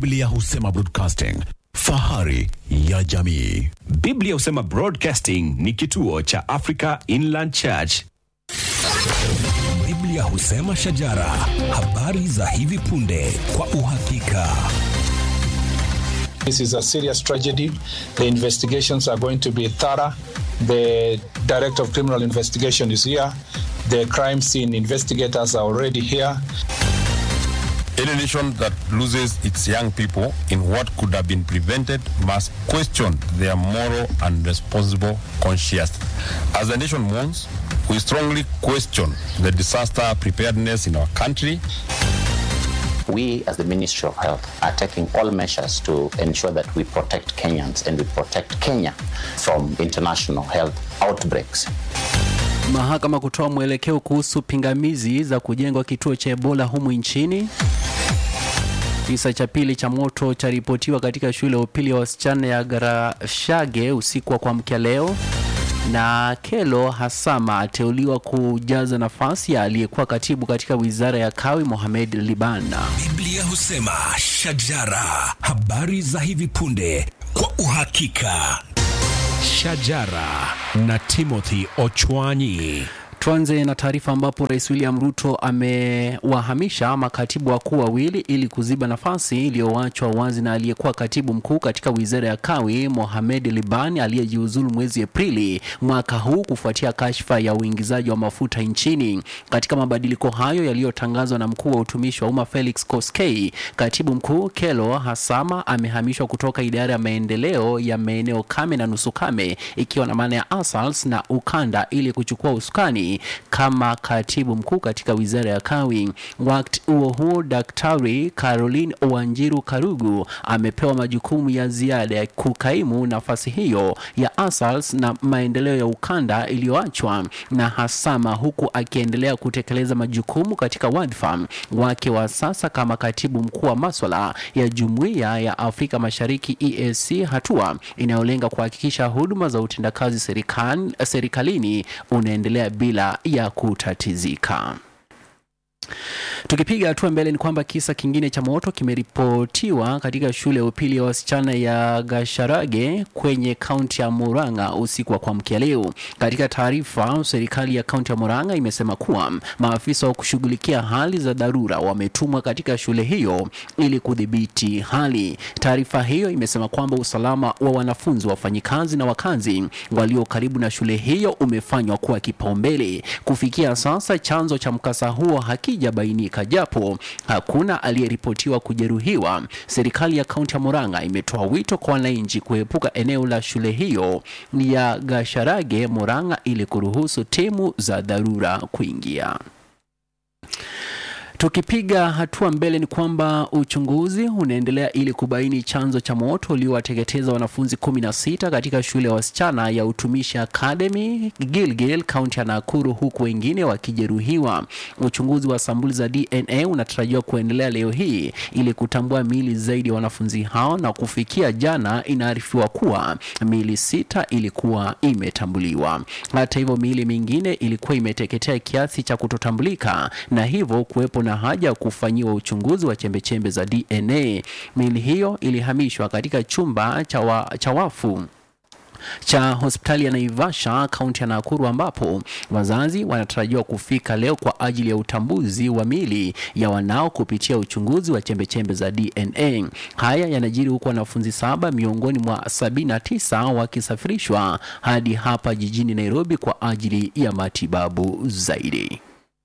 Biblia husema broadcasting, fahari ya jamii. Biblia husema Broadcasting ni kituo cha Africa Inland Church. Biblia husema shajara, habari za hivi punde kwa uhakika. This is a serious tragedy. The investigations are going to be thorough. The Director of Criminal Investigation is here. The crime scene investigators are already here. Any nation that loses its young people in what could have been prevented must question their moral and responsible conscience. As the nation mourns, we strongly question the disaster preparedness in our country. We, as the Ministry of Health, are taking all measures to ensure that we protect Kenyans and we protect Kenya from international health outbreaks. Mahakama kutoa mwelekeo kuhusu pingamizi za kujengwa kituo cha Ebola humu nchini. Kisa cha pili cha moto charipotiwa katika shule ya upili ya wasichana ya Garashage usiku wa kuamkia leo, na Kelo Hasama ateuliwa kujaza nafasi ya aliyekuwa katibu katika wizara ya kawi Mohamed Libana. Biblia husema shajara, habari za hivi punde kwa uhakika. Shajara na Timothy Ochwanyi. Tuanze na taarifa ambapo Rais William Ruto amewahamisha makatibu wakuu wawili ili kuziba nafasi iliyoachwa wazi na aliyekuwa katibu mkuu katika wizara ya kawi Mohamed Libani aliyejiuzulu mwezi Aprili mwaka huu kufuatia kashfa ya uingizaji wa mafuta nchini. Katika mabadiliko hayo yaliyotangazwa na mkuu wa utumishi wa umma Felix Koskei, katibu mkuu Kelo Hasama amehamishwa kutoka idara ya maendeleo ya maeneo kame na nusu kame ikiwa na maana ya ASALS na ukanda ili kuchukua usukani kama katibu mkuu katika wizara ya kawi. Wakati huo huo, Daktari Caroline Wanjiru Karugu amepewa majukumu ya ziada ya kukaimu nafasi hiyo ya ASALS na maendeleo ya ukanda iliyoachwa na Hasama, huku akiendelea kutekeleza majukumu katika wadhifa wake wa sasa kama katibu mkuu wa maswala ya Jumuiya ya Afrika Mashariki EAC, hatua inayolenga kuhakikisha huduma za utendakazi serikali, serikalini unaendelea bila ya kutatizika. Tukipiga hatua mbele ni kwamba kisa kingine cha moto kimeripotiwa katika shule ya upili ya wasichana ya Gasharage kwenye kaunti ya Murang'a usiku wa kuamkia leo. Katika taarifa, serikali ya kaunti ya Murang'a imesema kuwa maafisa wa kushughulikia hali za dharura wametumwa katika shule hiyo ili kudhibiti hali. Taarifa hiyo imesema kwamba usalama wa wanafunzi, wafanyikazi na wakazi walio karibu na shule hiyo umefanywa kuwa kipaumbele. Kufikia sasa, chanzo cha mkasa huo hakijabainika japo hakuna aliyeripotiwa kujeruhiwa. Serikali ya kaunti ya Murang'a imetoa wito kwa wananchi kuepuka eneo la shule hiyo ya Gasharage Murang'a ili kuruhusu timu za dharura kuingia. Tukipiga hatua mbele ni kwamba uchunguzi unaendelea ili kubaini chanzo cha moto uliowateketeza wanafunzi 16 katika shule ya wasichana ya Utumishi Academy Gilgil, kaunti ya Nakuru, huku wengine wakijeruhiwa. Uchunguzi wa sampuli za DNA unatarajiwa kuendelea leo hii ili kutambua miili zaidi ya wanafunzi hao, na kufikia jana inaarifiwa kuwa miili sita ilikuwa imetambuliwa. Hata hivyo, miili mingine ilikuwa imeteketea kiasi cha kutotambulika na hivyo kuwepo na haja ya kufanyiwa uchunguzi wa chembechembe za DNA. Miili hiyo ilihamishwa katika chumba cha, wa, cha wafu cha hospitali ya Naivasha kaunti ya Nakuru ambapo wazazi wanatarajiwa kufika leo kwa ajili ya utambuzi wa mili ya wanao kupitia uchunguzi wa chembechembe za DNA. Haya yanajiri huku wanafunzi saba miongoni mwa sabini na tisa wakisafirishwa hadi hapa jijini Nairobi kwa ajili ya matibabu zaidi.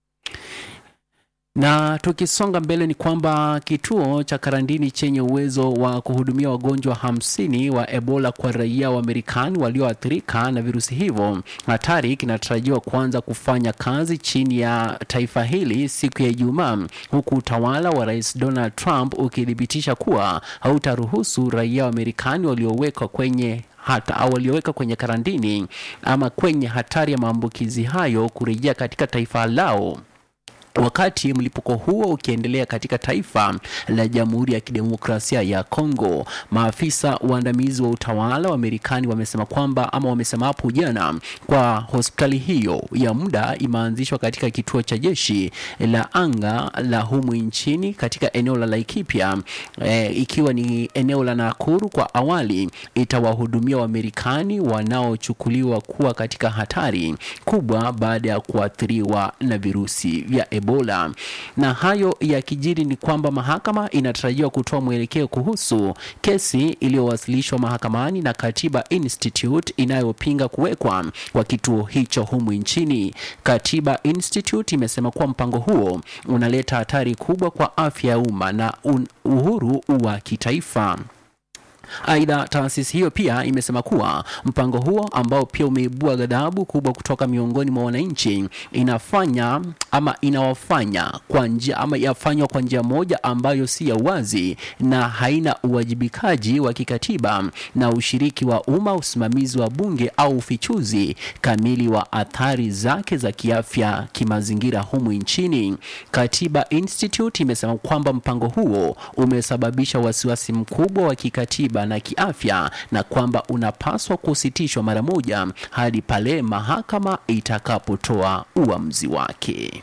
Na tukisonga mbele ni kwamba kituo cha karantini chenye uwezo wa kuhudumia wagonjwa hamsini wa Ebola kwa raia wa Marekani walioathirika na virusi hivyo hatari kinatarajiwa kuanza kufanya kazi chini ya taifa hili siku ya Ijumaa, huku utawala wa Rais Donald Trump ukithibitisha kuwa hautaruhusu raia wa Marekani waliowekwa kwenye hata au walioweka kwenye karantini ama kwenye hatari ya maambukizi hayo kurejea katika taifa lao Wakati mlipuko huo ukiendelea katika taifa la Jamhuri ya Kidemokrasia ya Kongo, maafisa waandamizi wa utawala wa Marekani wamesema kwamba ama wamesema hapo jana kwa hospitali hiyo ya muda imeanzishwa katika kituo cha jeshi la anga la humu nchini katika eneo la Laikipia eh, ikiwa ni eneo la Nakuru. Kwa awali itawahudumia Wamarekani wanaochukuliwa kuwa katika hatari kubwa baada ya kuathiriwa na virusi vya Ebola. Na hayo yakijiri ni kwamba mahakama inatarajiwa kutoa mwelekeo kuhusu kesi iliyowasilishwa mahakamani na Katiba Institute inayopinga kuwekwa kwa kituo hicho humu nchini. Katiba Institute imesema kuwa mpango huo unaleta hatari kubwa kwa afya ya umma na un- uhuru wa kitaifa. Aidha, taasisi hiyo pia imesema kuwa mpango huo ambao pia umeibua ghadhabu kubwa kutoka miongoni mwa wananchi inafanya ama inawafanya kwa njia ama yafanywa kwa njia moja ambayo si ya uwazi na haina uwajibikaji wa kikatiba na ushiriki wa umma, usimamizi wa bunge au ufichuzi kamili wa athari zake za kiafya kimazingira humu nchini. Katiba Institute imesema kwamba mpango huo umesababisha wasiwasi mkubwa wa kikatiba na kiafya na kwamba unapaswa kusitishwa mara moja hadi pale mahakama itakapotoa uamuzi wake.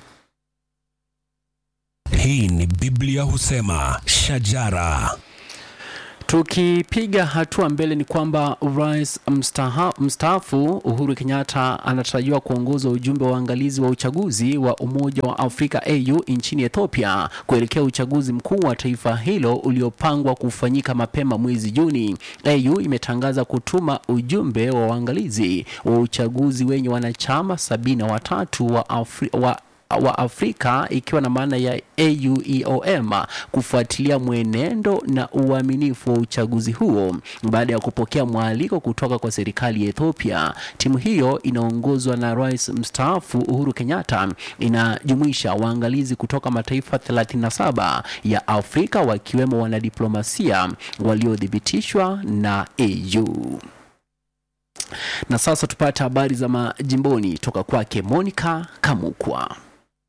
Hii ni Biblia husema shajara. Tukipiga hatua mbele ni kwamba rais mstaha- mstaafu Uhuru Kenyatta anatarajiwa kuongoza ujumbe wa uangalizi wa uchaguzi wa Umoja wa Afrika AU nchini Ethiopia kuelekea uchaguzi mkuu wa taifa hilo uliopangwa kufanyika mapema mwezi Juni. AU imetangaza kutuma ujumbe wa uangalizi wa uchaguzi wenye wanachama sabini na watatu wa, Afri wa wa Afrika ikiwa na maana ya AUEOM kufuatilia mwenendo na uaminifu wa uchaguzi huo baada ya kupokea mwaliko kutoka kwa serikali ya Ethiopia. Timu hiyo inaongozwa na Rais mstaafu Uhuru Kenyatta, inajumuisha waangalizi kutoka mataifa 37 ya Afrika wakiwemo wanadiplomasia waliothibitishwa na AU. Na sasa tupate habari za majimboni toka kwake Monica Kamukwa.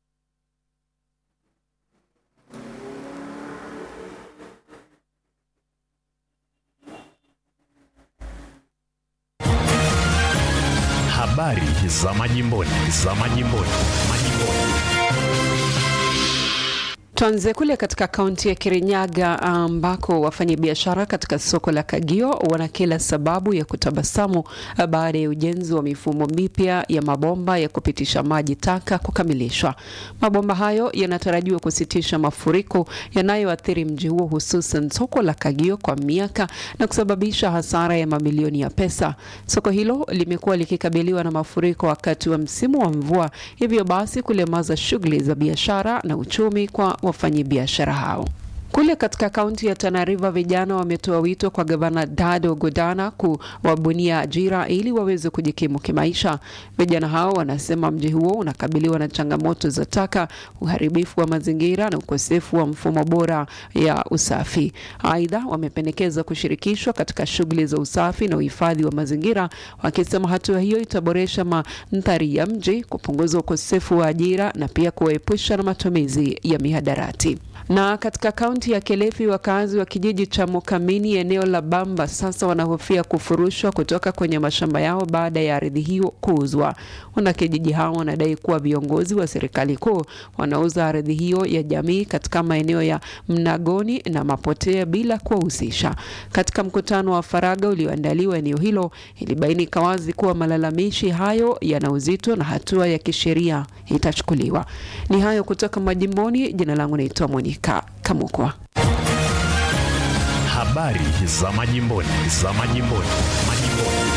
Habari za majimboni, za majimboni, majimboni. Tuanze kule katika kaunti ya Kirinyaga ambako wafanyabiashara katika soko la Kagio wana kila sababu ya kutabasamu baada ya ujenzi wa mifumo mipya ya mabomba ya kupitisha maji taka kukamilishwa. Mabomba hayo yanatarajiwa kusitisha mafuriko yanayoathiri mji huo, hususan soko la Kagio kwa miaka na kusababisha hasara ya mamilioni ya pesa. Soko hilo limekuwa likikabiliwa na mafuriko wakati wa msimu wa mvua, hivyo basi kulemaza shughuli za biashara na uchumi kwa wafanyabiashara hao. Kule katika kaunti ya Tana River vijana wametoa wito kwa gavana Dado Godana kuwabunia ajira ili waweze kujikimu kimaisha. Vijana hao wanasema mji huo unakabiliwa na changamoto za taka, uharibifu wa mazingira na ukosefu wa mfumo bora ya usafi. Aidha, wamependekeza kushirikishwa katika shughuli za usafi na uhifadhi wa mazingira, wakisema hatua hiyo itaboresha mandhari ya mji, kupunguza ukosefu wa ajira na pia kuwaepusha na matumizi ya mihadarati. Na katika kaunti ya Kilifi, wakazi wa kijiji cha Mukamini eneo la Bamba sasa wanahofia kufurushwa kutoka kwenye mashamba yao baada ya ardhi hiyo kuuzwa. Wanakijiji hao wanadai kuwa viongozi wa serikali kuu wanauza ardhi hiyo ya jamii katika maeneo ya Mnagoni na Mapotea bila kuwahusisha. Katika mkutano wa faragha ulioandaliwa eneo hilo, ilibainika wazi kuwa malalamishi hayo yana uzito na hatua ya kisheria itachukuliwa. Ni hayo kutoka majimboni. Jina langu naitwa Monica Kamukwa. Habari za majimboni, za majimboni, majimboni.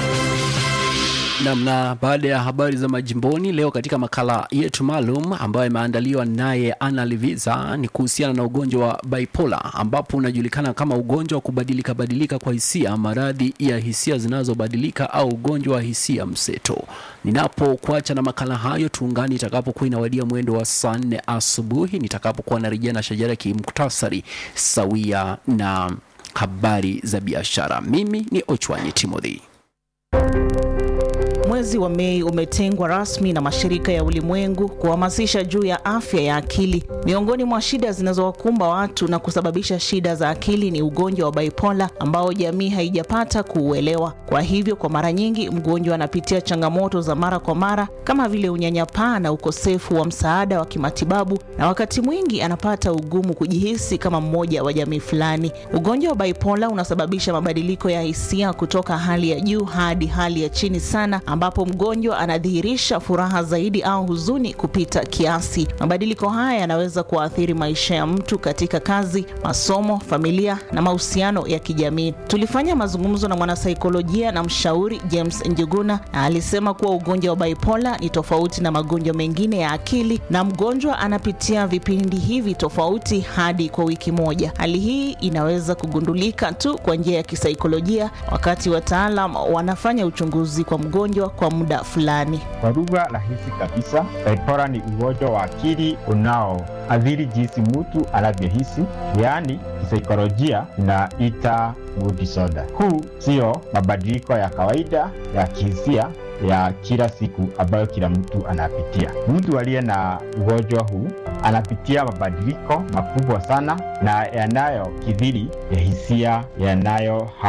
Namna baada ya habari za majimboni leo katika makala yetu maalum ambayo imeandaliwa naye Anna Liviza ni kuhusiana na ugonjwa wa bipolar ambapo unajulikana kama ugonjwa wa kubadilika badilika kwa hisia, maradhi ya hisia zinazobadilika au ugonjwa wa hisia mseto. Ninapokuacha na makala hayo, tuungani itakapokuwa inawadia mwendo wa saa nne asubuhi nitakapokuwa narejea na shajara kimuktasari sawia na habari za biashara. Mimi ni Ochwanyi Timothy. Mwezi wa Mei umetengwa rasmi na mashirika ya ulimwengu kuhamasisha juu ya afya ya akili. Miongoni mwa shida zinazowakumba watu na kusababisha shida za akili ni ugonjwa wa bipola ambao jamii haijapata kuuelewa. Kwa hivyo, kwa mara nyingi mgonjwa anapitia changamoto za mara kwa mara kama vile unyanyapaa na ukosefu wa msaada wa kimatibabu, na wakati mwingi anapata ugumu kujihisi kama mmoja wa jamii fulani. Ugonjwa wa bipola unasababisha mabadiliko ya hisia kutoka hali ya juu hadi hali ya chini sana, ambapo mgonjwa anadhihirisha furaha zaidi au huzuni kupita kiasi. Mabadiliko haya yanaweza kuathiri maisha ya mtu katika kazi, masomo, familia na mahusiano ya kijamii. Tulifanya mazungumzo na mwanasaikolojia na mshauri James Njuguna, na alisema kuwa ugonjwa wa bipola ni tofauti na magonjwa mengine ya akili, na mgonjwa anapitia vipindi hivi tofauti hadi kwa wiki moja. Hali hii inaweza kugundulika tu kwa njia ya kisaikolojia, wakati wataalam wanafanya uchunguzi kwa mgonjwa kwa muda fulani. Kwa lugha rahisi kabisa, bipolar ni ugonjwa wa akili unaoathiri jinsi mtu anavyohisi, yaani kisaikolojia inaita mood disorder. Huu sio mabadiliko ya kawaida ya kihisia ya kila siku ambayo kila mtu anapitia. Mtu aliye na ugonjwa huu anapitia mabadiliko makubwa sana na yanayokithiri ya hisia yanayo